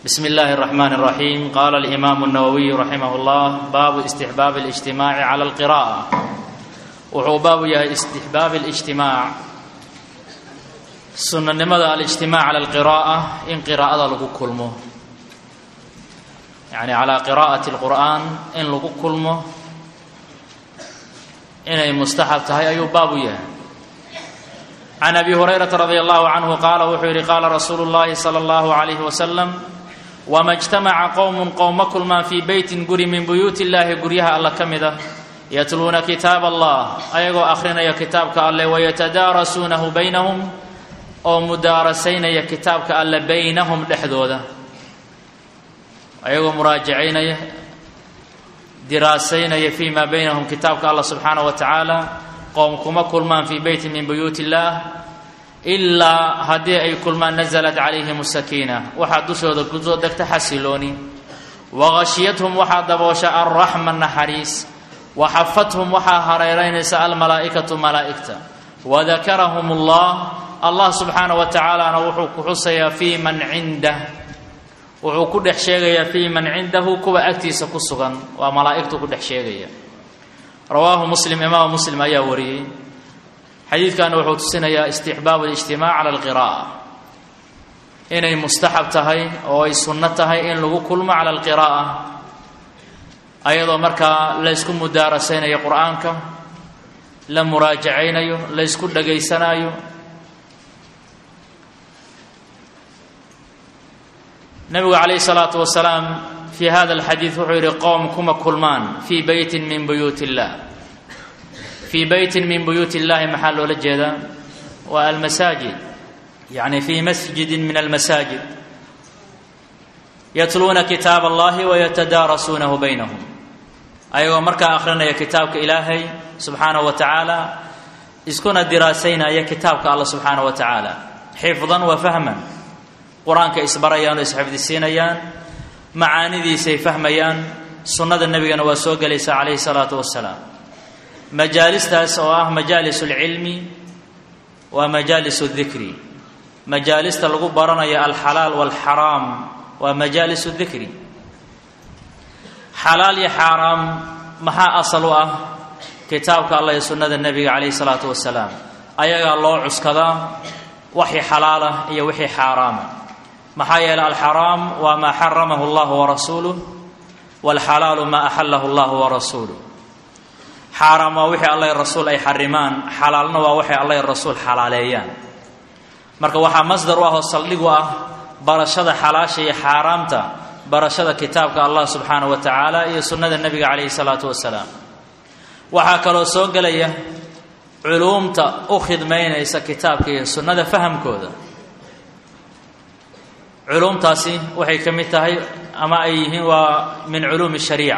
بسم الله الرحمن الرحيم قال الإمام النووي رحمه الله باب استحباب الاجتماع على القراءة wuxuu baabu yahay istixbaab الاجtimaaع sunanimada alijtimaac cala alqira'a in qiraa'ada lagu kulmo yani calaa qiraa'ati اlqur'an in lagu kulmo inay mustaxab tahay ayuu baabu yahay can abi hurayrata radi allahu canhu qaala wuxuu yidhi qaala rasuulu اllahi salى اllahu عalayh wasalam wama اjtamaca qowm qowma kulmaan fii beytin guri min buyuuti illahi guryaha alla ka mid ah yatluuna kitaab allah ayagoo akhrinaya kitaabka alleh wayatadaarasuunahu baynahum oo mudaarasaynaya kitaabka alle baynahum dhexdooda ayagoo muraajacaynaya diraasaynaya fii maa baynahum kitaabka allah subxaanahu wa tacaala qowm kuma kulmaan fii beyti min buyuuti illaah ilaa haddii ay kulmaan nasalat calayhim sakiina waxaa dushooda kusoo degta xasilooni waqashiyathum waxaa daboosha alraxma naxariis waxafathum waxaa hareeraynaysa almalaa'ikatu malaa'igta wadakarahum allah allah subxaana wa tacaalana wuxuu ku xusayaa fii man cindah wuxuu ku dhex sheegayaa fii man cindahu kuwa agtiisa ku sugan waa malaa'igtu ku dhex sheegaya rawaahu muslim imaamu muslim ayaa wariyey xadiidkana wuxuu tusinayaa istixbaabu alijtimaac cala alqira'a inay mustaxab tahay oo ay sunno tahay in lagu kulmo cala alqira'a ayadoo markaa laysku mudaarasaynayo qur-aanka la muraajacaynayo laysku dhagaysanayo nabigu calayhi salaatu wasalaam fii hada alxadiid wuxuu yidhi qowm kuma kulmaan fii beytin min buyuut illah fii beytin min buyuuti illahi maxaa loola jeedaa waa almasaajid yacni fii masjidin min almasaajid yatluuna kitaab allahi wayatadaarasuunahu baynahum ayagoo markaa akhrinaya kitaabka ilaahay subxaanahu wa tacaala iskuna diraasaynaya kitaabka alla subxaanahu wa tacaala xifdan wa fahman qur-aanka isbarayaan oo isxifdisiinayaan macaanidiisay fahmayaan sunnada nebigana waa soo gelaysa calayhi salaatu wasalaam majaalistaas oo ah majaalis اlcilmi waa majaalis اdikri majaalista lagu baranayo alxalaal wاlxaraam waa majaalis اdikri xalaal iyo xaaraam maxaa asal u ah kitaabka allah iyo sunnada nebiga calayhi salaatu wasalaam ayagaa loo cuskadaa wixii xalaala iyo wixii xaaraama maxaa yeeley alxaraam waa maa xaramahu allahu warasuuluh waalxalaalu maa axalahu allahu warasuuluh xaaraam waa wixii allah rasuul ay xarimaan xalaalna waa waxay allah rasuul xalaaleeyaan marka waxaa masdar u ah oo saldhig u ah barashada xalaasha iyo xaaraamta barashada kitaabka allah subxaanahu wa tacaala iyo sunnada nebiga calayhi salaatu wasalaam waxaa kaloo soo gelaya culuumta u khidmaynaysa kitaabka iyo sunnada fahamkooda culuumtaasi waxay ka mid tahay ama ay yihiin waa min culuumi shariica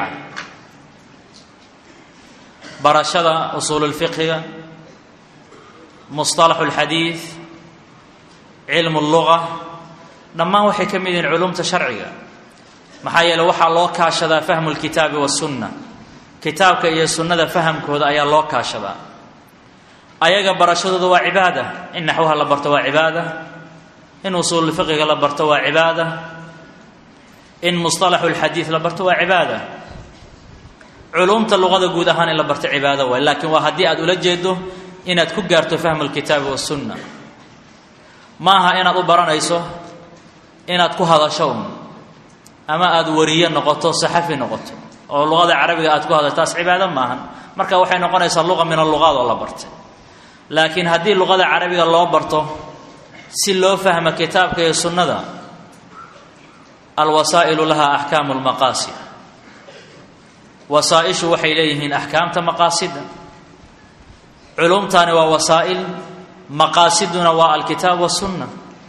barashada usuululfiqhiga musطalaxu اlxadiid cilmu اlluga dhammaan waxay ka mid yihiin culuumta sharciga maxaa yeele waxaa loo kaashadaa fahmu lkitaabi wasunna kitaabka iyo sunnada fahamkooda ayaa loo kaashadaa ayaga barashadooda waa cibaada in naxwaha la barto waa cibaada in usuululfiqiga la barto waa cibaada in musطalaxu lxadiid la barto waa cibaada culuumta luqada guud ahaan in la barto cibaado waay laakiin waa haddii aad ula jeedo inaad ku gaarto fahmu lkitaabi wasunna maaha inaad u baranayso inaad ku hadasho un ama aada wariye noqoto saxafi noqoto oo luqada carabiga aad ku hadasho taas cibaado maahan marka waxay noqonaysaa luqa min alluqaad oo la bartay laakiin haddii luqada carabiga loo barto si loo fahmo kitaabka iyo sunnada alwasaa'ilu laha axkaamu lmaqaasid wasaa-ishu waxay leeyihiin axkaamta maqaasida culumtaani waa wasaa'il maqaasiduna waa alkitaab wasunna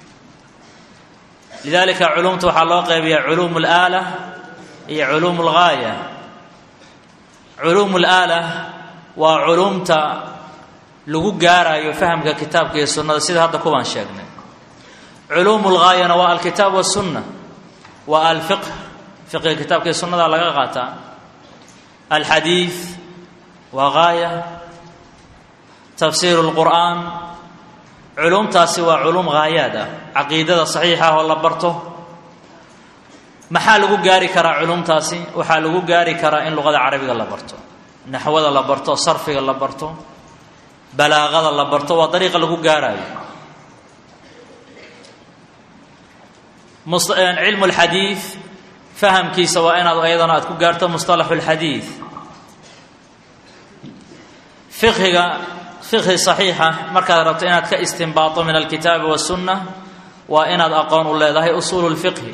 lidalika culumta waxaa loo qeybiyaa culuum اlaala iyo culuum اlgaaya culuum اlaala waa culumta lagu gaarayo fahamka kitaabka iyo sunnada sida hadda kuwaan sheegnay culuum اlgaayana waa alkitaab wasunna waa alfiqh fiqiga kitaabka iyo sunnada laga qaataa alxadiid waa gaaya tafsiir اlqur'an culumtaasi waa culum haayaad ah caqiidada saxiixa ah oo la barto maxaa lagu gaari karaa culumtaasi waxaa lagu gaari karaa in luqada carabiga la barto naxwada la barto sarfiga la barto balaaqada la barto waa dariiqa lagu gaarayo cilmu lxadiid fahamkiisa waa inaad ayadana aad ku gaarto musطalaxu اlxadiid fiqhiga fiqhi صaxiixa markaad rabto inaad ka istinbaaطo min alkitaabi waالsunna waa inaad aqoon u leedahay usuulu اlfiqhi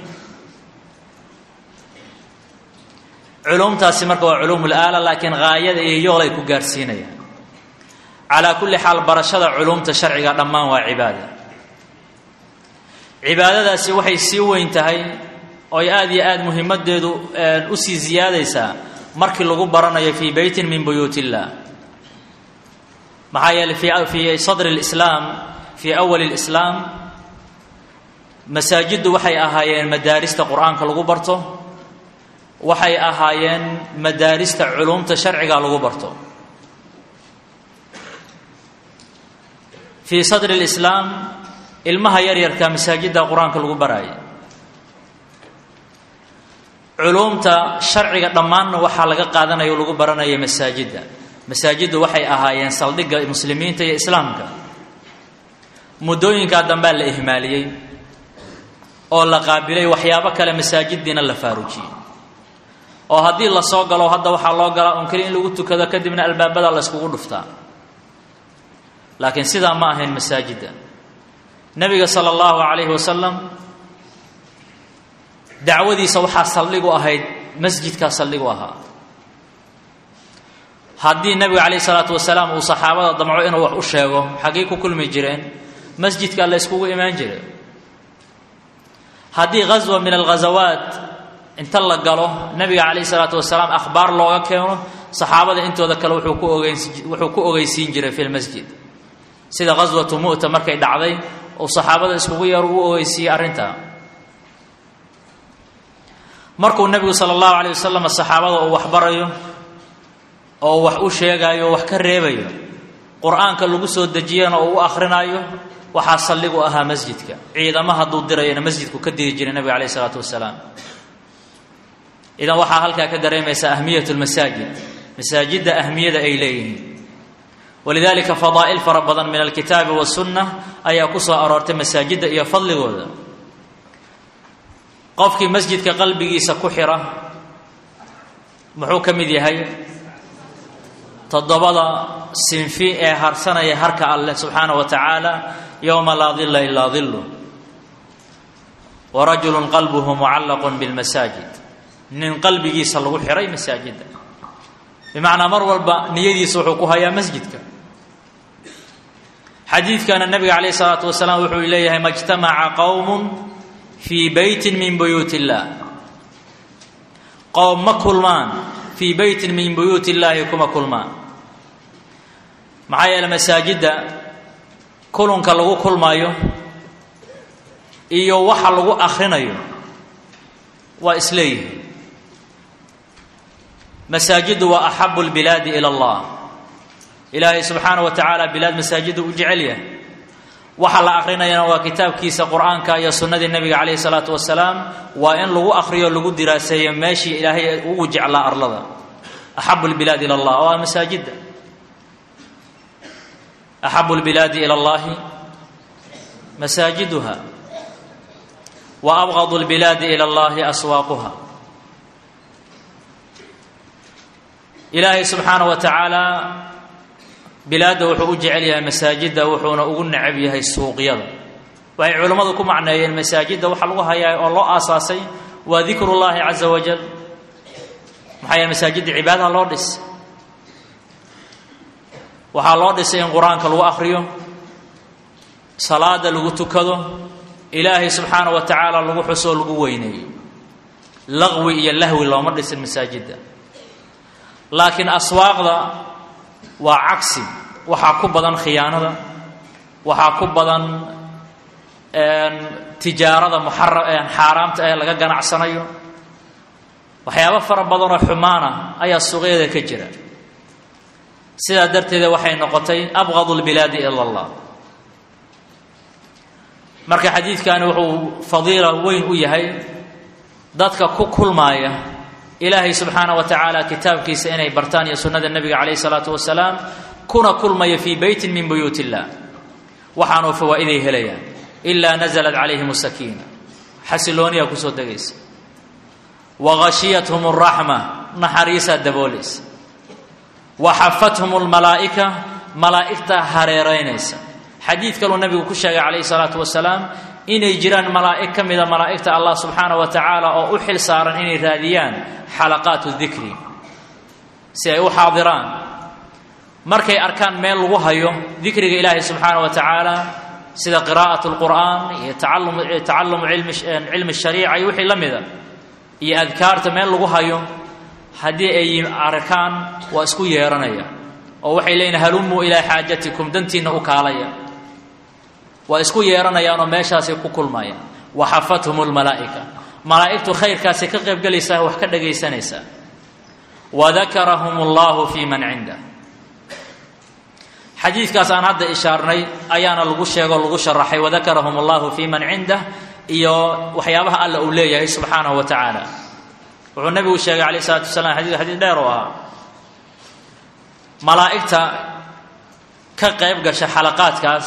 culumtaasi marka waa culuum اlaala laakiin gaayada iyo yoolay ku gaarsiinayaan calaa kulli xaal barashada culumta sharciga dhammaan waa cibaada cibaadadaasi waxay sii weyn tahay ooy aada iyo aada muhimadeedu usii ziyaadaysaa markii lagu baranayo fii beytin min buyuut illah maxaa yeeley fii sadri اlislaam fii awali اlislaam masaajiddu waxay ahaayeen madaarista qur-aanka lagu barto waxay ahaayeen madaarista culumta sharciga lagu barto fii sadri اlislaam ilmaha yaryarka masaajidda qur-aanka lagu baraayay culuumta sharciga dhammaanna waxaa laga qaadanaya o lagu baranaya masaajidda masaajiddu waxay ahaayeen saldhigga muslimiinta iyo islaamka muddooyinkaa dambea la ihmaaliyey oo la qaabilay waxyaabo kale masaajiddiina la faarujiyey oo haddii la soo galo hadda waxaa loo galaa un keli in lagu tukado kadibna albaabada la yskugu dhuftaa laakiin sidaa ma ahayn masaajidda nebiga sala allahu calayhi wasalam dacwadiisa waxaa saldhig u ahayd masjidkaa saldhig u ahaa haddii nebiga calayh isalaatu wasalaam uu saxaabada damco inuu wax u sheego xaggay ku kulmi jireen masjidkaa la yskugu imaan jiray haddii ghaswa min alghazawaat inta la galo nebiga calayh isalaatu wasalaam akhbaar looga keeno saxaabada intooda kale wuxuu ku ogeyn wuxuu ku ogeysiin jiray fi lmasjid sida ghaswatu mu'ta markay dhacday uu saxaabada iskugu yeero u ogeysiiyey arrintaa markuu nebigu sala allahu calayh wasalam saxaabada uu wax barayo oo wax u sheegaayo oo wax ka reebayo qur-aanka lagu soo dejiyana oo u akhrinayo waxaa saldhig u ahaa masjidka ciidamo hadduu dirayona masjidku ka diri jiray nebiga calayh isalaatu wasalaam idan waxaa halkaa ka dareemaysa ahmiyat lmasaajid masaajidda ahmiyada ay leeyihiin walidalika fadaa'il fara badan min alkitaabi wasunna ayaa ku soo aroortay masaajidda iyo fadligooda qofkii masjidka qalbigiisa ku xira muxuu ka mid yahay toddobada sinfi ee harsanaya harka alleh subxaana wa tacaala yowma laa dilla ilaa dillu wa rajulun qalbuhu mucallaqun bilmasaajid nin qalbigiisa lagu xiray masaajidda bimacnaa mar walba niyadiisa wuxuu ku hayaa masjidka xadiidkana nabiga calayh isalaatu wasalaam wuxuu leeyahay majtamaca qowmun fii beytin min buyuut illaah qowm ma kulmaan fii beytin min buyuut illaahi kuma kulmaan maxaa yeele masaajidda kulunka lagu kulmayo iyo waxa lagu akhrinayo waa isleeyihin masaajiddu waa axabu lbilaadi ila allah ilaahay subxaana wa tacaala bilaad masaajiddu u jecel yahay waxa la akrinayana waa kitaabkiisa qur-aanka iyo sunnadii nebiga calayhi salaatu wasalaam waa in lagu akriyo lagu diraaseeyo meeshii ilaahay ugu jeclaa arlada axabu lbilaad ila allah waa masaajidda axabu lbilaadi ila allahi masaajiduha wa abgadu lbilaadi ila allahi aswaaquha ilaahay subxaana wa tacaala bilaadda wuxuu u jecel yahay masaajidda wuxuuna ugu necab yahay suuqyada waxay culammadu ku macneeyeen masaajidda waxaa lagu hayaa oo loo aasaasay waa dikru llaahi caza wajal maxaa yeele masaajidda cibaadaha loo dhis waxaa loo dhisay in qur-aanka lagu akhriyo salaada lagu tukado ilaahay subxaana wa tacaala lagu xusoo lagu weyneeyo laqwi iyo lahwi looma dhisin masaajidda laakiin aswaaqda waa cagsi waxaa ku badan khiyaanada waxaa ku badan tijaarada muxara xaaraamta ee laga ganacsanayo waxyaabo fara badanoo xumaana ayaa suuqyada ka jira sidaa darteeda waxay noqotay abqadu lbilaadi ila allah marka xadiidkani wuxuu fadiila weyn u yahay dadka ku kulmaaya ilaahay subxaana wa tacaala kitaabkiisa inay bartaan iyo sunnada nebiga calayhi salaatu wasalaam kuna kulmaya fii beytin min buyuut illah waxaanuu fawaa'iday helayaan ilaa nasalat calayhim sakiina xasilooniyaa kusoo degaysa wa ghashiyathum araxma naxariisaa daboolaysa wa xafathum almalaa'ika malaa'igtaa hareeraynaysa xadiid kaluu nabigu ku sheegay calayhi salaatu wasalaam inay jiraan malaa'ig ka mida malaa'igta allah subxaana wa tacaala oo u xil saaran inay raadiyaan xalaqaatu dikri si ay u xaadiraan markay arkaan meel lagu hayo dikriga ilaahay subxaana wa tacaala sida qiraa'at lqur'aan iyo tacalumu cilmi shariica iyo wixii la mida iyo adkaarta meel lagu hayo haddii ay arkaan waa isku yeeranaya oo waxay leeyihin halumuu ilaa xaajatikum dantiinna u kaalaya waa isku yeeranayaanoo meeshaasay ku kulmayaan wa xafathum lmalaa'ika malaa'igtu khayrkaasay ka qaybgelaysaa wax ka dhagaysanaysaa wa dakarahum allahu fii man cindah xadiidkaas aan hadda ishaarnay ayaana lagu sheego lagu sharaxay wadakarahum allahu fii man cindah iyo waxyaabaha alla uu leeyahay subxaanahu wa tacaala wuxuu nabigu sheegay calayh isalaatu wasalaam xadiidka xadiid dheer oo ahaa malaa'igta ka qayb gasha xalaqaadkaas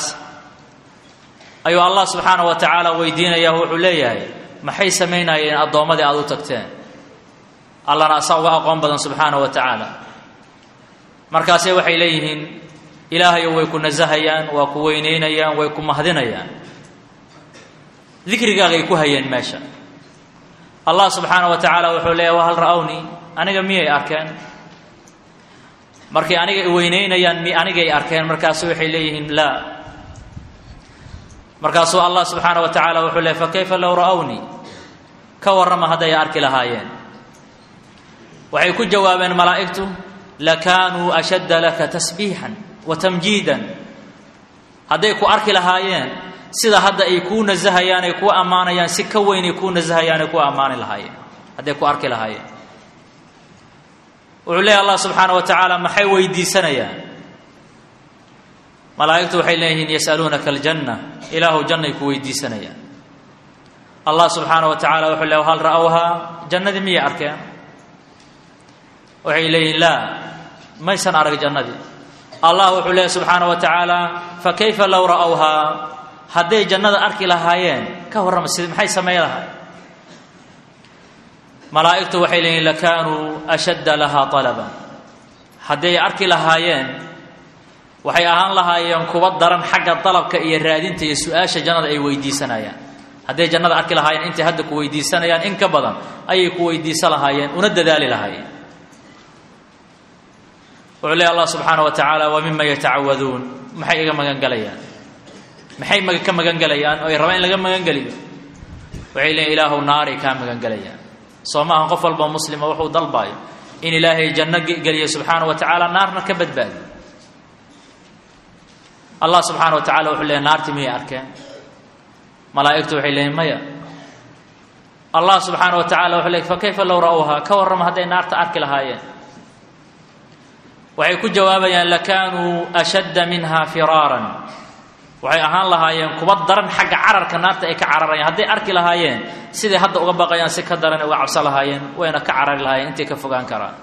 ayuu allah subxaanahu wa tacaala weydiinaya wuxuu leeyahay maxay samaynayeen addoommadii aada u tagteen allana asaa uga aqoon badan subxaanahu wa tacaala markaase waxay leeyihiin ilaahayo way ku nasahayaan waa ku weynaynayaan way ku mahdinayaan dikrigaagay ku hayeen meesha allah subxaana wa tacaala wuxuu leeyahy wahal ra'awnii aniga miyay arkeen markay aniga weynaynayaan mi anigay arkeen markaasu waxay leeyihiin laa markaasuu allah subxaana wa tacaala wuxuu leeyay fakayfa low ra'awnii ka warrama hadday arki lahaayeen waxay ku jawaabeen malaa'igtu lakaanuu ashadda laka tasbiixan wa tamjiidan hadday ku arki lahaayeen sida hadda ay kuu nasahayaan ay kuu ammaanayaan si ka weyn ay kuu nasahayaan ay kuu ammaani lahaayeen hadday ku arki lahaayeen wuxuu leeyahy allah subxaana wa tacaala maxay weydiisanayaan malaa'igtu waxay leeyihiin yasaluunaka aljanna ilaahu jannay ku weydiisanayaan allah subxaana wa tacaala wuxuu leey hal ra'awhaa jannadii miyay arkeen waxay leeyihiin laa maysan arag jannadii allah wuxuu leeyahy subxaana wa tacaala fakayfa low ra'awhaa hadday jannada arki lahaayeen ka warrama sid maxay samayn lahaa malaa'igtu waxay leeyihin lakaanuu ashadda lahaa talaban hadday arki lahaayeen waxay ahaan lahaayeen kuwa daran xagga dalabka iyo raadinta iyo su-aasha jannada ay weydiisanayaan hadday jannada arki lahaayeen intay hadda ku weydiisanayaan in ka badan ayay ku weydiisan lahaayeen una dadaali lahaayeen wuxuu leey allah subxaana wa tacaala wa mima yatacawaduun maxay iga magangelayaan maxay ka magangelayaan oo ay rabaan in laga magangeliyo waxay leeyiin ilaahu naaray kaa magangelayaan soo maaha qof walba muslima wuxuu dalbaayo in ilaahay janno geliyo subxaana wa tacaala naarna ka badbaadiyo allah subxaana wa tacala wuxuu leeyahy naartii miyay arkeen malaa'igtu waxay leeyiin maya allah subxaana wa tacala wuxuu leey fa kayfa low ra'awhaa ka warrama hadday naarta arki lahaayeen waxay ku jawaabayaan lakaanuu ashadda minha firaaran waxay ahaan lahaayeen kuba daran xagga cararka naarta ay ka cararayaan hadday arki lahaayeen siday hadda uga baqayaan si ka daran uga cabsan lahaayeen wayna ka carari lahaayeen intay ka fogaan karaan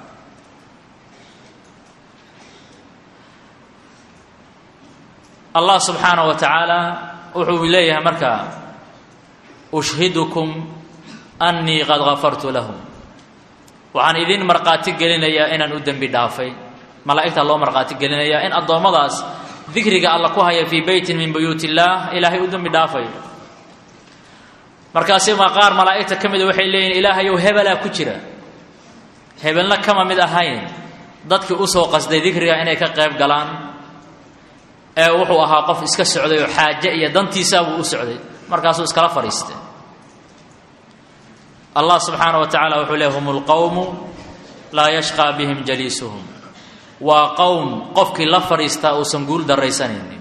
allah subxaana wa tacaala wuxuu leeyahay markaa ushhidukum annii qad gafartu lahum waxaan idin markhaati gelinayaa inaan u dembi dhaafay malaa'igtaa loo markhaati gelinayaa in addoommadaas dikriga alla ku haya fii beytin min buyuut illaah ilaahay u dembi dhaafayo markaasi ma qaar malaa'igta ka mida waxay leeyihin ilaahayow hebelaa ku jira hebelna kama mid ahayn dadkii usoo qasday dikriga inay ka qayb galaan ee wuxuu ahaa qof iska socday oo xaaje iyo dantiisaabuu u socday markaasuu iskala fadhiistay allah subxaana wa tacala wuxuu leey hum lqowmu laa yashqaa bihim jaliisuhum waa qowm qofkii la fadhiistaa uusan guul daraysanaynin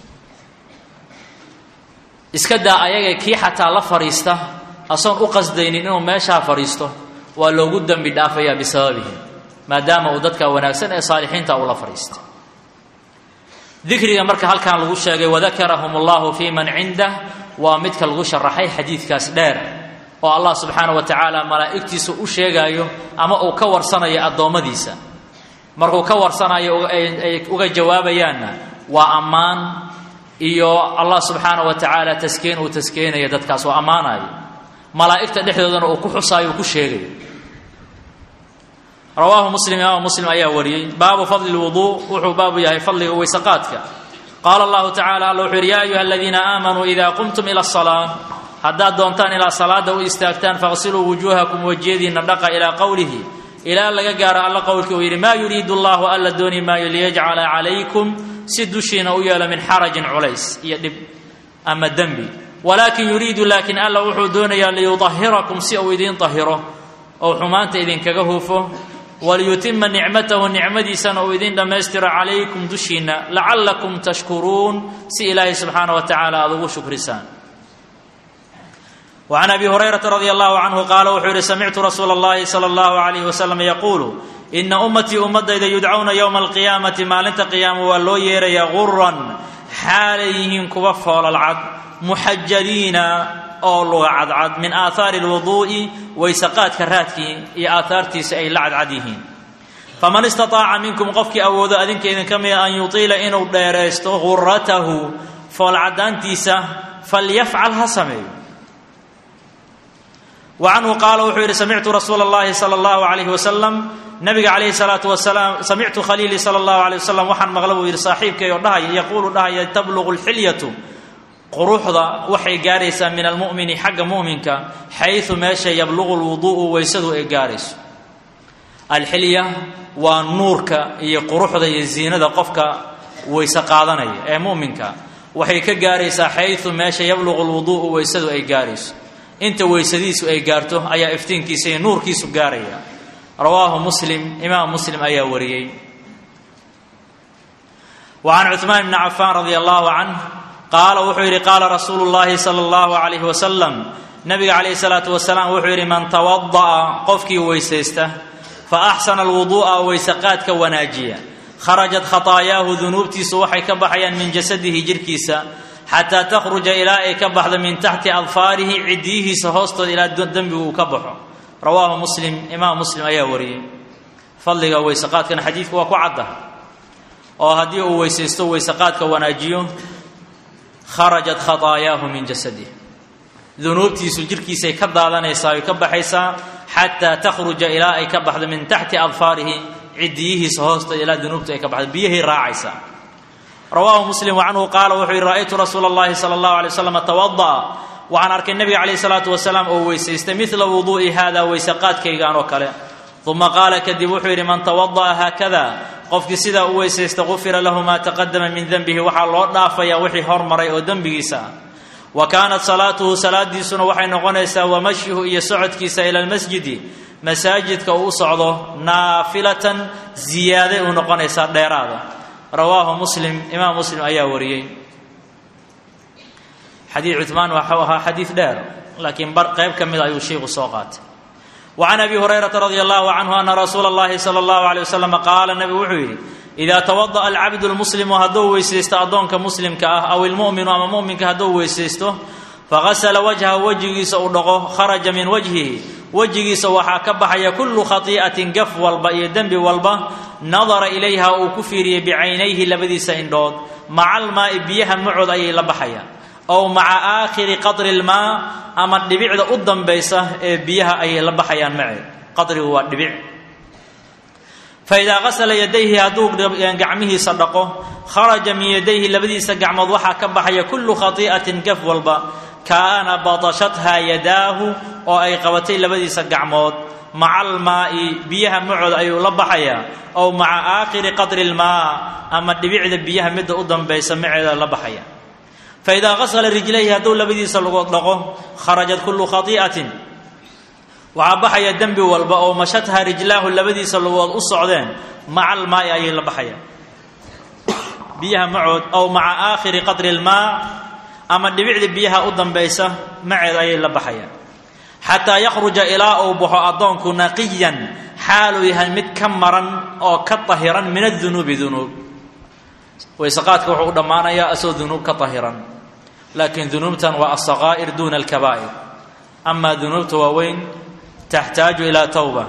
iska daa ayaga kii xataa la fadhiista asoon u qasdaynin inuu meeshaa fadhiisto waa loogu dembi dhaafayaa bisababihim maadaama uu dadka wanaagsan ee saalixiinta uu la fadhiistay dikriga marka halkan lagu sheegay wadakarahum allahu fii man cindah waa midka lagu sharaxay xadiidkaas dheer oo allah subxaana wa tacaala malaa'igtiisa u sheegaayo ama uu ka warsanayo addoommadiisa markuu ka warsanayo ay uga jawaabayaanna waa ammaan iyo allah subxaana wa tacaala taskeen uu taskeenayo dadkaas oo ammaanayo malaa'igta dhexdoodana uu ku xusaayo uu ku sheegayo rawaahu muslim imaam muslim ayaa wariyey baabu fadli lwuduu wuxuu baabu yahay fadliga weysaqaadka qaala allahu tacala alla wuxuu yidhi yaa ayuha aladiina aamanuu idaa qumtum ila asalaa haddaad doontaan ilaa salaada u istaagtaan faqsiluu wujuuhakum wejiyadiinna dhaqa ilaa qowlihi ilaa laga gaaro alla qowlkii uu yidhi maa yuriidu allahu alla dooni maayo liyajcala calaykum si dushiina u yeelo min xarajin culays iyo dhib ama dembi walaakin yuriidu laakiin alla wuxuu doonayaa liyudahirakum si uu idiin dahiro ou xumaanta idinkaga hufo waliyutima nicmatahu nicmadiisana uu idin dhammaystiro calaykum dushiinna lacallakum tashkuruun si ilaahay subxaana wa tacaala aada ugu shukrisaan وعن أبي هريرة رضي الله عنه قال وxuu hi سمعت رsuuل اللhi صلى الله عليه وسلم يقول إن أمتيi ummadayda يدcوna يوم القياaمaةi maalinta قياama waa loo yeeraya غuرا xaalay yihiin kuwa foololcad محajaliina oo luga cadcad min آaثاaر الوضuءi waysaqaadka raadkii iyo aaثaartiisa ay la cadcad yihiin faman istaطaaca minkum qofkii awoodo adinka idinka mida an yuطiila inuu dheeraysto غuratahu foolcadaantiisa falyafcal ha sameeyo وcanhu qaala wuxuu yidhi samictu rasuula اllahi salى اllahu عalayh wasalam nabiga calayhi الsalaatu wasalaam samictu khaliilii salى اllahu عalيه wasalam waxaan maqla buu yidhi saaxiibkay oo dhahaya yaquulu dhahaya tabluqu اlxilyatu quruxda waxay gaaraysaa min almu'mini xagga mu'minka xayثu meesha yabluqu اlwuduءu weysadu ay gaarayso alxilya waa nuurka iyo quruxda iyo ziinada qofka weyse qaadanaya ee mu'minka waxay ka gaaraysaa xayثu meesha yabluqu اlwuduءu weysadu ay gaarayso inta weysadiisu ay gaarto ayaa iftiinkiisa iyo nuurkiisu gaaraya rawaahu muslim imaam muslim ayaa wariyey wa can cuثmaan bni cafaan radi allahu canh qaala wuxuu yidhi qaala rasuulu llahi sala allahu calayhi wasalam nabiga calayhi salaatu wasalaam wuxuu yidhi man tawada'a qofkii weysaysta fa axsana alwuduu'a weysaqaadka wanaajiya kharajat khataayaahu dunuubtiisu waxay ka baxayaan min jasadihi jirhkiisa xataa takhruja ilaa ay ka baxdo min taxti adfaarihi cidiyihiisa hoostooda ilaa dembigu uu ka baxo rawaahu muslim imaam muslim ayaa wariyey fadliga weysaqaadkana xadiidku waa ku cadda oo haddii uu weysaysto weysaqaadka wanaajiyo kharajat khataayaahu min jasadih dunuubtiisu jirhkiisay ka daadanaysaa oy ka baxaysaa xataa takhruja ilaa ay ka baxdo min taxti adfaarihi cidiyihiisa hoostooda ilaa dunuubtu ay ka baxdo biyahay raacaysaa rawaahu muslim wacanhu qaala wuxuu yidhi ra'aytu rasuula اllahi sala اllahu alay waslam tawada'a waxaan arkay nebiga calayhi salaatu wasalaam oo weysaystay midla wuduu'i hada weysaqaadkaygaan oo kale uma qaala kadib wuxuu yidhi man tawada'a haakada qofkii sidaa u weysaysta gufira lahu maa taqadama min denbihi waxaa loo dhaafayaa wixii hormaray oo dembigiisa ah wa kaanat salaatuhu salaadiisuna waxay noqonaysaa wamashyuhu iyo socodkiisa ila lmasjidi masaajidka uu u socdo naafilatan ziyaaday u noqonaysaa dheeraada rawaahu muslim imaam muslim ayaa wariyey xadiid cuثmaan waxau ahaa xadiid dheer laakiin bar qayb ka mida ayuu sheiku soo qaatay wa can abi hurayrata radi allahu canhu ana rasuula اllahi salى اllahu alيyه wasalam qaala nabigu wuxuu yidhi idaa tawadaأa alcabdu lmuslimu hadduu weysaysto addoonka muslimka ah aw ilmu'minu ama mu'minka hadduu weysaysto fagasla wajhahu wejigiisa uu dhaqo kharaja min wajhihi wejigiisa waxaa ka baxaya kullu khatii'atin gaf walba iyo dembi walba nadara ilayha uu ku fiiriyey bicaynayhi labadiisa indhood maca almaa'i biyaha macood ayay la baxayaan ow maca aakhiri qadri lmaa ama dhibicda u dambaysa ee biyaha ayay la baxayaan maceed qadrigu waa dhibic faidaa qasala yadayhi hadduu gacmihiisa dhaqo kharaja min yadayhi labadiisa gacmood waxaa ka baxaya kullu khatii'atin gaf walba kaana batashathaa yadaahu oo ay qabatay labadiisa gacmood maca almaa'i biyaha macood ayuu la baxayaa ow maca aakhiri qadri lmaa ama dhibicda biyaha midda u dambaysa maceeda la baxaya faidaa qasala rijlayhi hadduu labadiisa lugood dhaqo kharajat kullu khatii'atin waxaa baxaya dembi walba oo mashatha rijlaahu labadiisa lugood u socdeen maca almaa'i ayay la baxayaan biyaha macood ow maca aakhiri qadri lmaa ama dhibicda biyaha u dambaysa maceed ayay la baxayaan xataa yakhruja ilaa uu baxo addoonku naqiyan xaaluu yahay mid ka maran oo ka tahiran min adunuubi dunuub weyseqaadka wuxuu u dhammaanayaa asoo dunuub ka tahiran laakiin dunuubtan waa asaqaa'ir duuna alkabaa'ir amaa dunuubta waaweyn taxtaaju ilaa towba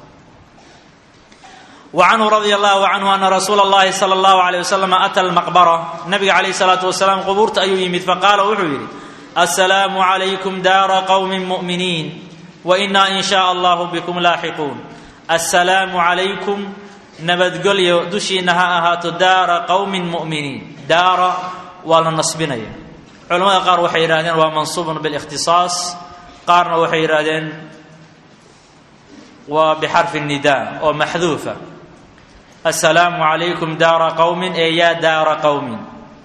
wa canhu radia allahu canhu ana rasuula اllahi salى اllahu alيyh wasalam ata almaqbara nabiga calayh الsalaatu wasalaam qubuurta ayuu yimid faqaala wuxuu yidhi asalaamu calaykum daara qowmi mu'miniin waina in shaء allahu bikum laaxiquun assalaamu calaykum nabadgelyo dushiina ha ahaato daara qowmin mu'miniin daara waa la nasbinaya culamada qaar waxay yidhahdeen waa mansuubun bilikhtisaas qaarna waxay yidhaahdeen waa bixarfi nida oo maxduufa assalaamu calaykum daara qowmin ee yaa daara qowmin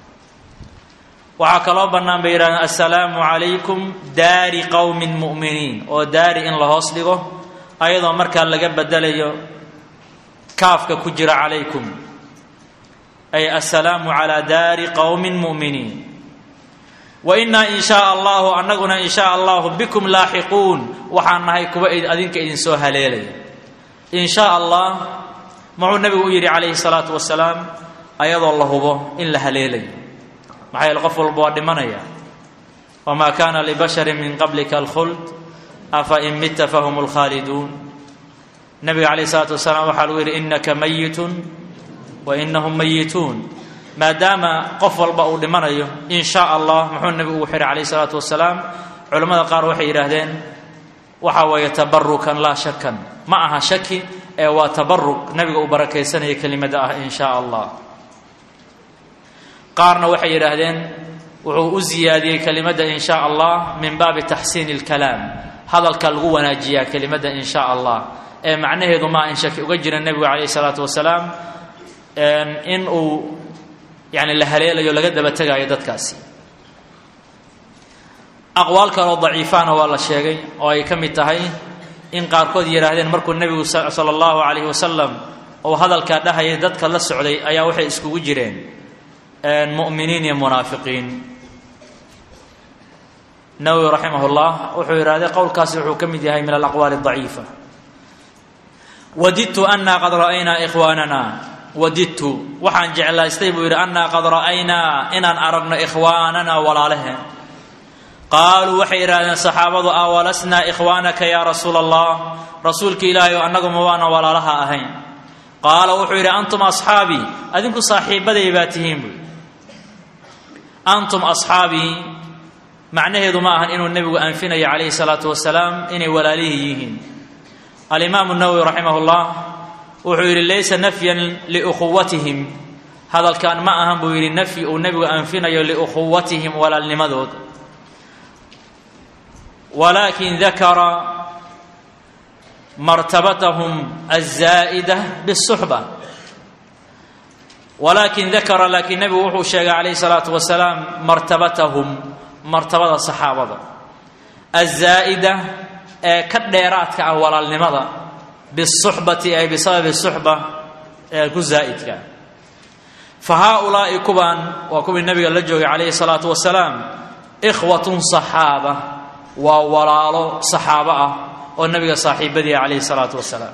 waxaa kaloo bannaan bay yidhahdeen assalaamu calaykum daari qowmin mu'miniin oo daari in la hoos dhigo ayadoo markaa laga bedelayo kaafka ku jira calaykum ay assalaamu calaa daari qowmin mu'miniin wa innaa in shaa allahu annaguna in shaa allahu bikum laaxiquun waxaan nahay kuwa adinka idinsoo haleelaya in shaa allah muxuu nabigu u yidhi calayhi salaatu wasalaam ayadoo la hubo in la haleelayo maxaa yeele qof walba waa dhimanaya wamaa kaana libasharin min qablika alkhuld afa in mitta fahum lkhaaliduun nabiga calayh isalaatu wasalaam waxaa lagu yidhi innaka mayitun wa inahum mayituun maadaama qof walba uu dhimanayo in shaa allah muxuu nabigu ugu xihay calayh isalaatu wasalaam culammada qaar waxay yidhaahdeen waxa weeye tabarukan laa shakan ma aha shaki ee waa tabaruk nabiga uu barakaysanaya kelimada ah in shaa allah qaarna waxay yidhaahdeen wuxuu u ziyaadiyey kelimadda in shaa allah min baabi taxsiini اlkalaam hadalka lagu wanaajiyaa kelimadda in shaa allah ee macnaheedu maa in shaki uga jira nebigu calayh isalaatu wasalaam in uu yani la haleelayo laga daba tegaayo dadkaasi aqwaal kaloo daciifaana waa la sheegay oo ay ka mid tahay in qaarkood yidhaahdeen markuu nebigu sala allahu calayhi wasalam uu hadalkaa dhahayay dadka la socday ayaa waxay iskugu jireen mu'miniin iyo munaafiqiin nawowi raximah llah wuxuu yidhahday qowlkaasi wuxuu ka mid yahay min alaqwaali daciifa wadidtu anaa qad ra'aynaa ikhwaanana wadidtu waxaan jeclaystay buu yidhi annaa qad ra'aynaa inaan aragno ikhwaanana walaalaheen qaaluu waxay yidhahdeen saxaabadu awalasnaa ikhwaanaka yaa rasuula allah rasuulka ilaahay oo annagu ma waana walaalaha ahayn qaala wuxuu yidhi antum asxaabii adinku saaxiibaday baa tihiin buy antum asxaabii macnaheedu ma ahan inuu nebigu anfinayo calayhi salaatu wasalaam inay walaalihii yihiin alimaamu nawowi raximah llah wuxuu yidhi laysa nafyan liukhuwatihim hadalkan ma ahan buu yidhi nafyi uu nebigu anfinayo liukhuwatihim walaalnimadooda walaakin dakara martabatahum alzaa'ida bisuxba walaakin dakara laakiin nebigu wuxuu sheegay calayhi salaatu wasalaam martabatahum martabada saxaabada alzaa'ida ee ka dheeraadka ah walaalnimada bisuxbati ay bisababi suxba ee ku zaa'idka fa haaulaa'i kuban waa kuwii nabiga la joogay calayhi salaatu wasalaam ikhwatun saxaaba waa walaalo saxaabo ah oo nabiga saaxiibadii calayhi salaatu wasalaam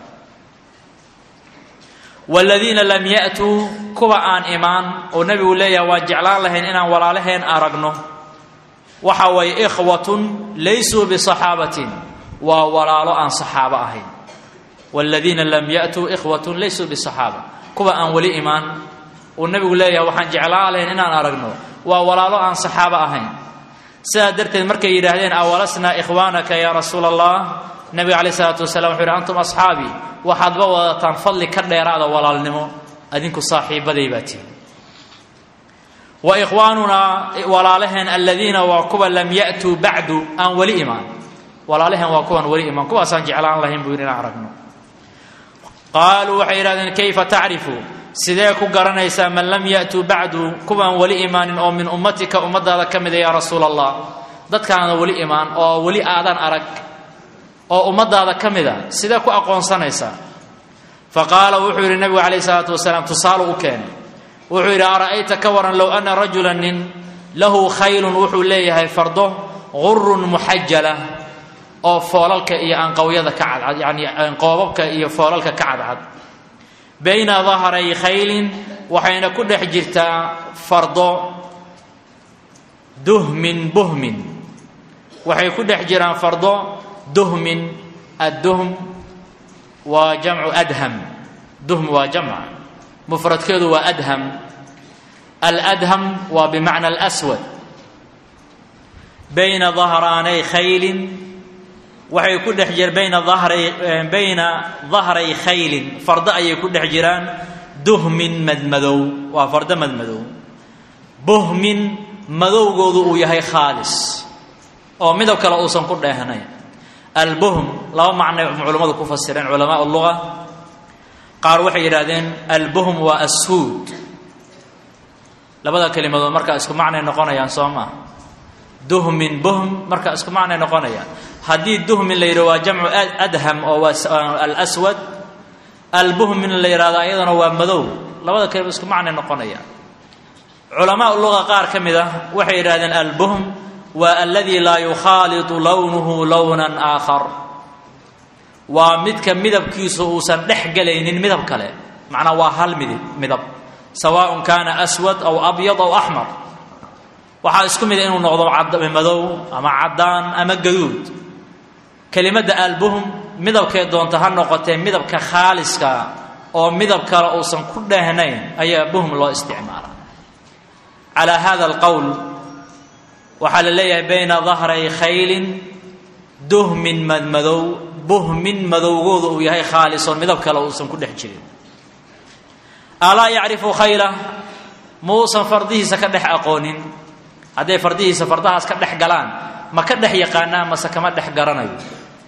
waaladiina lam ya'tuu kuwa aan imaan oo nebigu leeyahay waan jeclaan lahayn inaan walaalaheen aragno waxa waye ikhwatun laysuu bisaxaabatin waa walaalo aan saxaabo ahayn waaladiina lam ya'tuu ikhwatun laysuu bisaxaaba kuwa aan weli imaan uu nebigu leeyahay waxaan jeclaan lahayn inaan aragno waa walaalo aan saxaabo ahayn sidaa darteed markay yidhaahdeen awalasnaa ikhwaanaka yaa rasuula allah nebiga calayh isalaatu wasalaam wuxu yidhi antum asxaabii waxaadba wadataan fadli ka dheeraada walaalnimo adinku saaxiibaday baa tihi wa ikhwaanunaa walaalaheen aladiina waa kuwa lam ya'tuu bacdu aan weli imaan walaalaheen waa kuwan weli imaan kuwaasaan jeclaan lahayn buu yidhi inaan aragno qaaluu waxay yidhahdeen kayfa tacrifu sidee ku garanaysaa man lam ya'tuu bacdu kuwaan weli imaanin oo min ummatika ummadaada ka mida yaa rasuula allah dadkaana weli imaan oo weli aadan arag oo ummadaada ka mida sidee ku aqoonsanaysaa fa qaala wuxuu yidhi nebigu calayh isalaatu wasalaam tusaalu u keenay wuxuu yidhi ara'ayta ka waran low ana rajula nin lahu khaylun wuxuu leeyahay fardo gurun muxajala oo foolalka iyo anqawyada ka cadcad yani qoobabka iyo foolalka ka cadcad bayna dahray khaylin waxayna ku dhex jirtaa fardo duhmin buhmin waxay ku dhex jiraan fardo duhmin adduhm waa jamcu adham duhm waa jamc mufradkeedu waa adham aladham waa bimacna alswad bayna dahraanay khaylin waxay ku dhex jir bayna dahray bayna dahray khaylin fardo ayay ku dhex jiraan duhmin madmadow waa fardo madmadow buhmin madowgoodu uu yahay khaalis oo midab kale uusan ku dheehnayn albuhm laba macnay culammadu ku fasireen culamaa luga qaar waxay yidhahdeen albuhm waa assuud labada kelimadood markaa isku macnay noqonayaan soo maa duhmin buhm markaa isku macnay noqonayaan haddii duhmin la yidhah waa jamcu adham oo waa alswad albuhmin la yidhahdo ayadana waa madow labada kelima isku macnay noqonayaan culamaa luga qaar ka mid ah waxay yidhahdeen albuhm waa aladi laa yukhaalitu lownuhu lownan aakhar waa midka midabkiisu uusan dhex gelaynin midab kale macnaa waa hal midib midab sawaaء kaana aswad aw abyad aw axmar waxaa isku mida inuu noqdo madow ama caddaan ama gaduud kelimadda albuhm midabkay doonta ha noqotee midabka khaaliska oo midab kale uusan ku dheehnayn ayaa buhm loo isticmaala calaa hada alqowl waxaa la leeyahay bayna dahray khaylin duhmin madmadow buhmin madowgooda uu yahay khaalisoon midab kale uusan ku dhex jirin alaa yacrifu khayla muusan fardihiisa ka dhex aqoonin hadday fardihiisa fardahaas ka dhex galaan ma ka dhex yaqaanaa mase kama dhex garanayo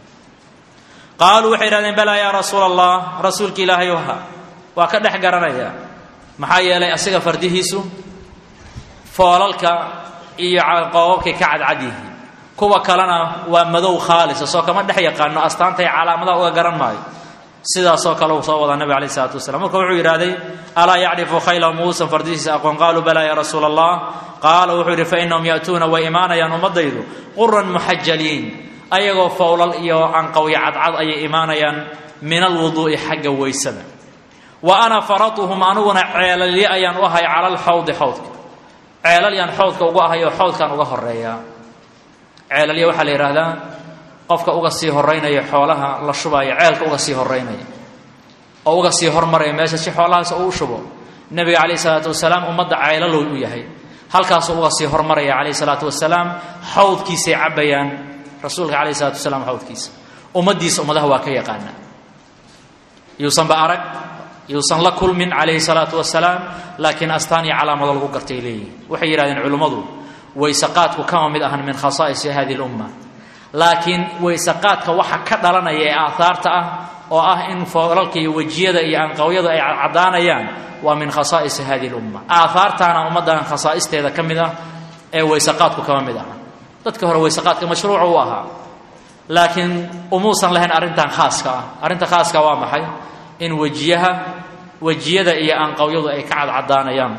qaaluu waxay yidhahdeen balaa yaa rasuula allah rasuulka ilaahay oha waa ka dhex garanaya maxaa yeelay asiga fardihiisu foolalka iyo qoobabkay ka cadcad yihiin kuwa kalena waa madow khaalisa soo kama dhex yaqaano astaantay calaamadaha uga garan maayo sidaasoo kale uu soo wadaa nabig alayh isalaatu wasalaam marka wuxuu yidhahday alaa yacrifu khayla muusan fardihiisa aqoon qaaluu balaa ya rasuula allah qaala wuxuu yidhi fainahum ya'tuuna way imaanayaan ummadaydu quran muxajaliin ayagoo fowlal iyo anqawyo cadcad ayay imaanayaan min alwuduu'i xagga weysada wa ana faratuhum aniguna ceelalye ayaan u ahay cala alxawdi xawdka ceelalyaan xawdka ugu ahay oo xawdkaan uga horeeyaa ceelalye waxaa la yidhaahdaa qofka uga sii horeynaya xoolaha la shubaayo ceelka uga sii horeynaya oo uga sii hormaraya meesha si xoolahaas uu u shubo nebiga calayhi salaatu wasalaam ummadda ceelalow u yahay halkaasuu uga sii hormaraya calayhi salaatu wasalaam xawdkiisay cabbayaan rasuulka calayhi salatu wasalaam xawdkiisa ummaddiisa ummadaha waa ka yaqaana yuusanba arag yuusan la kulmin calayhi salaatu wasalaam laakiin astaan iyo calaamado lagu gartay leeyihin waxay yidhahdeen culimmadu waysaqaadku kama mid ahan min khasaa'isi hadihi lumma laakiin waysaqaadka waxa ka dhalanaya ee aahaarta ah oo ah in foolalka iyo wejiyada iyo anqawyadu ay caddaanayaan waa min khasaa'isi hadihi lumma aahaartaana ummaddan khasaa'isteeda ka mid ah ee waysaqaadku kama mid aha dadka hore waysaqaadka mashruuca u ahaa laakiin umuusan lahayn arrintan khaaska ah arrinta khaaska waa maxay in wejiyaha wejiyada iyo anqawyadu ay ka cadcadaanayaan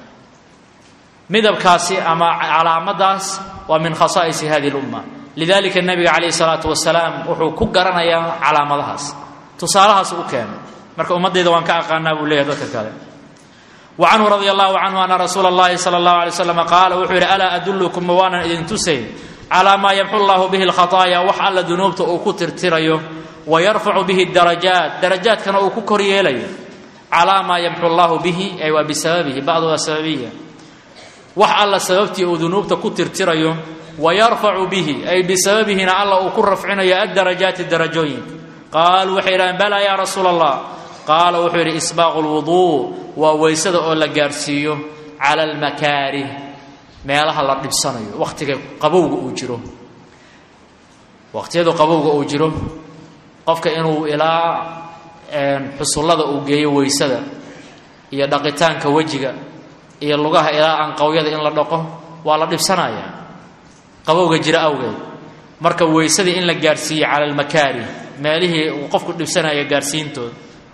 midabkaasi ama calaamadaas waa min khasaa'isi hadihi lumma lidalika nabiga calayhi salaatu wasalaam wuxuu ku garanayaa calaamadahaas tusaalahaas u keenay marka ummaddayda waan ka aqaanaa buu leeyahay dadka kale wa canhu radia allahu canhu ana rasuula اllahi sala اllahu alay slam qaala wuxuu yidhi alaa adullukum ma waanan idin tusayn calaa maa yamxu llahu bihi lkhataaya wax alla dunuubta uu ku tirtirayo wa yarfacu bihi darajaat darajaadkana uu ku kor yeelayo calaa maa yamxu llahu bihi ay waa bisababihi bacdu waa sababiya wax alla sababtii uu dunuubta ku tirtirayo wayarfacu bihi ay bisababihina alla uu ku rafcinayo addarajaati darajooyinka qaaluu waxay yidhahdeen balaa yaa rasuula allah qaala wuxuu yidhi isbaaqu lwuduu waa weysada oo la gaarhsiiyo cala almakaarih meelaha la dhibsanayo wakhtiga qabowga uu jiro waqhtiyadu qabowga uu jiro qofka inuu ilaa xusullada uu geeyo weysada iyo dhaqitaanka wejiga iyo lugaha ilaa anqawyada in la dhaqo waa la dhibsanaya qabowga jira awgeed marka weysadii in la gaarhsiiye cala almakaarih meelihii uu qofku dhibsanaya gaarhsiintooda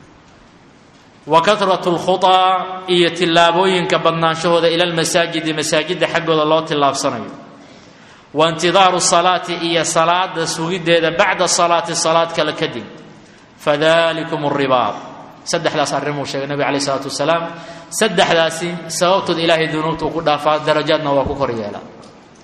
wa kahratu lkhutaa iyo tillaabooyinka badnaanshahooda ila almasaajidi masaajidda xaggooda loo tillaabsanayo wa intidaaru salaati iyo salaada sugiddeeda bacda salaati salaad kale kadib fadalikum ribaad saddexdaas arrimuu sheegay nabig alayh isalaatu wasalaam saddexdaasi sababtood ilaahay dunuubta uu ku dhaafaa darajaadna waa ku kor yeelaa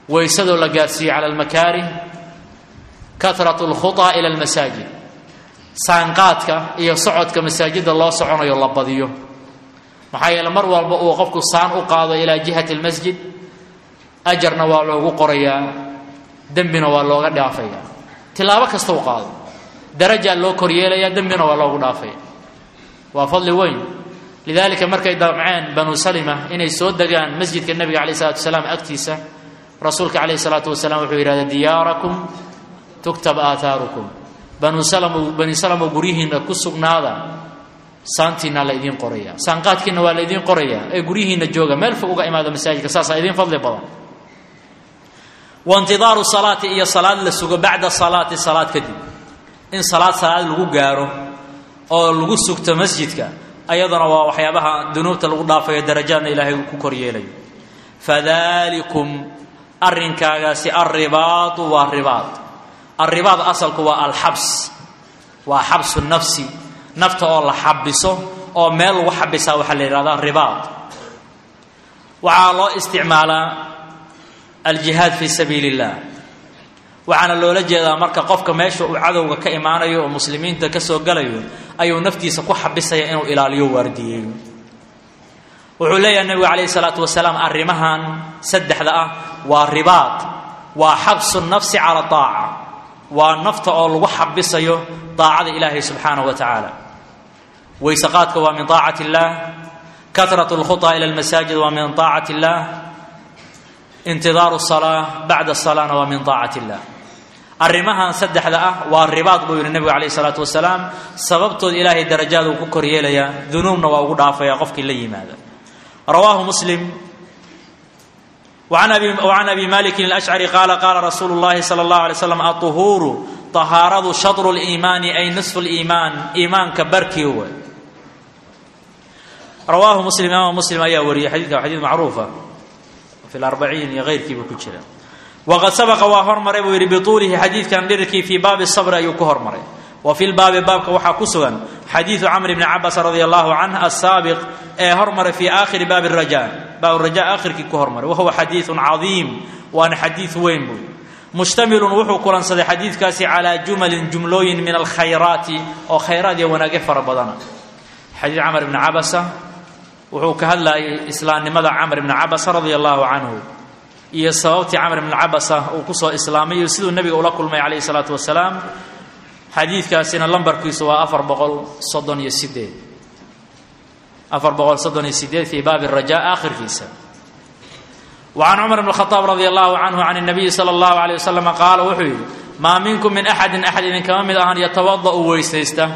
weysadoo la gaarsiiye cala almakaarih kahratu alkhutaa ila almasaajid saanqaadka iyo socodka masaajidda loo soconayo la badiyo maxaa yeele mar walba uu qofku saan u qaado ilaa jihati almasjid ajarna waa loogu qorayaa dembina waa looga dhaafaya tilaabo kasta u qaado darajaa loo koryeelaya dembina waa loogu dhaafaya waa fadli weyn lidaalika markay damceen banu salima inay soo degaan masjidka nebiga calayh salatu wasalaam agtiisa rasuulka calayhi salaatu wasalaam wuxuu yidhahda diyaarakum tuktab aahaarukum banu salm bani salamo guryihiinna ku sugnaada saantiina la idiin qoraya saanqaadkiina waa la idiin qoraya ee guryihiinna jooga meel fog uga imaada masaajidka saasaa idiin fadli badan waintidaaru salaati iyo salaad la sugo bacda salaati salaad kadib in salaad salaad lagu gaaro oo lagu sugto masjidka ayadana waa waxyaabaha dunuubta lagu dhaafayo darajaadna ilaahay uu ku koryeelayo fadalikum arrinkaagaasi alribaadu waa ribaad alribaad asalku waa alxabs waa xabsu nafsi nafta oo la xabiso oo meel lagu xabisaa waxaa la yidhahdaa ribaad waxaa loo isticmaalaa aljihaad fii sabiili illah waxaana loola jeedaa marka qofka meesha uu cadowga ka imaanayo oo muslimiinta ka soo galayo ayuu naftiisa ku xabisaya inuu ilaaliyo waardiyeeyo wuxuu leeyahay nebigu calayhi salaatu wasalaam arrimahan saddexda ah waa ribaad waa xabsu nafsi cala aaca waa nafta oo lagu xabisayo daacada ilaahay subxaanahu wa tacaala weyseqaadka waa min aacati illaah karat lkhuطa ila lmasaajid waa min aacati illaah intidaaru salaa bacda salaana waa min aacati illah arrimahan saddexda ah waa ribaad buu yidhi nebigu calayh isalaatu wasalaam sababtood ilaahay darajaad uu ku koryeelayaa dunuubna waa ugu dhaafaya qofkii la yimaada rawaahu muslim وعن أبي, وعن أبي مالك الأشعري قال قال رسول الله صلى الله عليه وسلم الطهور طهارة شطر الإيمان أي نصف الإيمان إيمان كبركي هو رواه مسلم إمام مسلم أيها وري حديث حديث معروفة في الأربعين غير كيف كتشرا وقد سبق وهر مري بطوله حديث كان لركي في باب الصبر أي كهر مري وفي الباب باب وحا كسغا حديث عمرو بن عباس رضي الله عنه السابق هرمر في آخر باب الرجاء باب الرجاء آخر كي كهرمر وهو حديث عظيم وأنا حديث وين بو مشتمل وحو كلان صدي حديث كاسي على جمل جملوين من الخيرات أو خيرات وناقف فربضنا حديث عمرو بن عبسة وحو كهلا إسلام لماذا عمرو بن عبسة رضي الله عنه iyo sababtii camr bn cabasa uu kusoo islaamayo siduu nebiga ula kulmay calayhi salaatu wasalaam xadiidkaasina lambarkiisu waa afar boqol soddon iyo sideed afar boqol soddon iyo sideed fii baabi raja aakhirkiisa وعن عمر بن الخطاب رضي الله عنه عن النبي صلى الله عليه وسلم قال وحي ما منكم من أحد أحد إن كما من أهن يتوضأ ويستيسته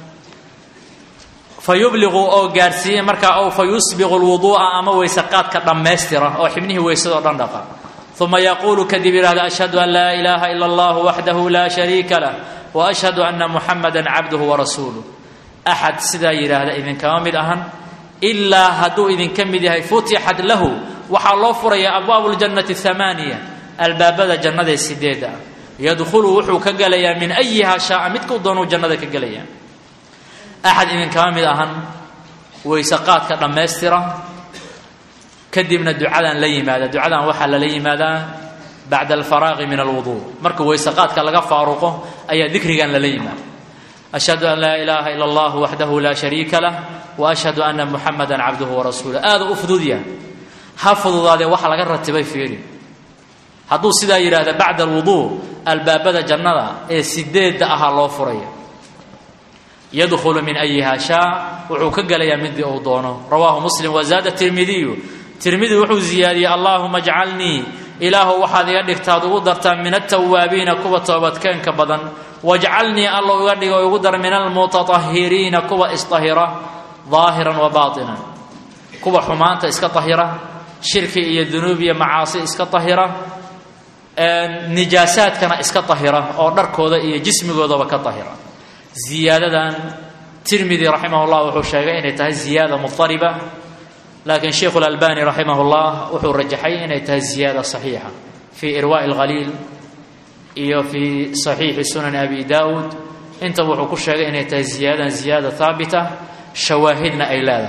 فيبلغ أو قارسية مركا أو فيسبغ الوضوء أما ويسقات كدمسترة أو حبنه ويسد رندقا ثم يقول كذب هذا أشهد أن لا إله إلا الله وحده لا شريك له وأشهد أن محمدا عبده ورسوله أحد سدا يرى إذن كما من أهن إلا هدو إذن كمد فتحت له waxaa loo furaya abwaabu ljannati hamaaniya albaabada jannada sideeda yadkhulu wuxuu ka gelayaa min ayiha shaaa midkuu doonuu jannada ka gelayaa axad idinkama mid ahan weyseqaadka dhammaystira kadibna ducadan la yimaada ducadan waxaa lala yimaadaa bacda alfaraaqi min alwuduu marka weyseqaadka laga faaruqo ayaa dikrigan lala yimaada ashhadu an laa ilaaha ila allah waxdahu laa shariika lah wa ashhadu ana muxamada cabduhu warasuuluh aada u fududya ha fududaadee waxa laga ratibay fiiri hadduu sidaa yidhaahda bacda alwuduu albaabada jannada ee sideedda ahaa loo furaya yadkhulu min ayiha shaa wuxuu ka gelayaa midii uu doono rawaahu muslim wazaada tirmidiyu tirmidi wuxuu ziyaadiyey allaahuma jcalnii ilaahu waxaad iga dhigtaad ugu dartaa min altawaabiina kuwa toobadkeenka badan wajcalnii alla iga dhigo igu dar min almutatahiriina kuwa isطahira ظaahiran wa baatinan kuwa xumaanta iska طahira shirki iyo dunuub iyo macaasi iska طahira nijaasaadkana iska طahira oo dharkooda iyo jismigoodaba ka طahira ziyaadadan tirmidi raximah اllah wuxuu sheegay inay tahay ziyaada muطariba laakiin sheikhu اlalbani raximah اllah wuxuu rajaxay inay tahay ziyaada صaxiixa fii irwaaءi اlhaliil iyo fii صaxiixi sunani abi dawud intaba wuxuu ku sheegay inay tahay ziyaadadan ziyaada haabita shawaahidna ay leedahay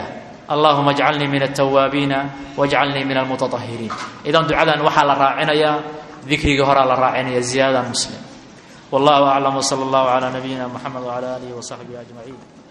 allahuma ajcalnii min altawaabiina wajcalnii min almutatahiriin idan ducadan waxaa la raacinayaa dikrigii horaa la raacinaya ziyaadadan muslim wallahu aclam wsala allahu calaa nabiyina muxamed wcala aalihi wasaxbihi ajmaciin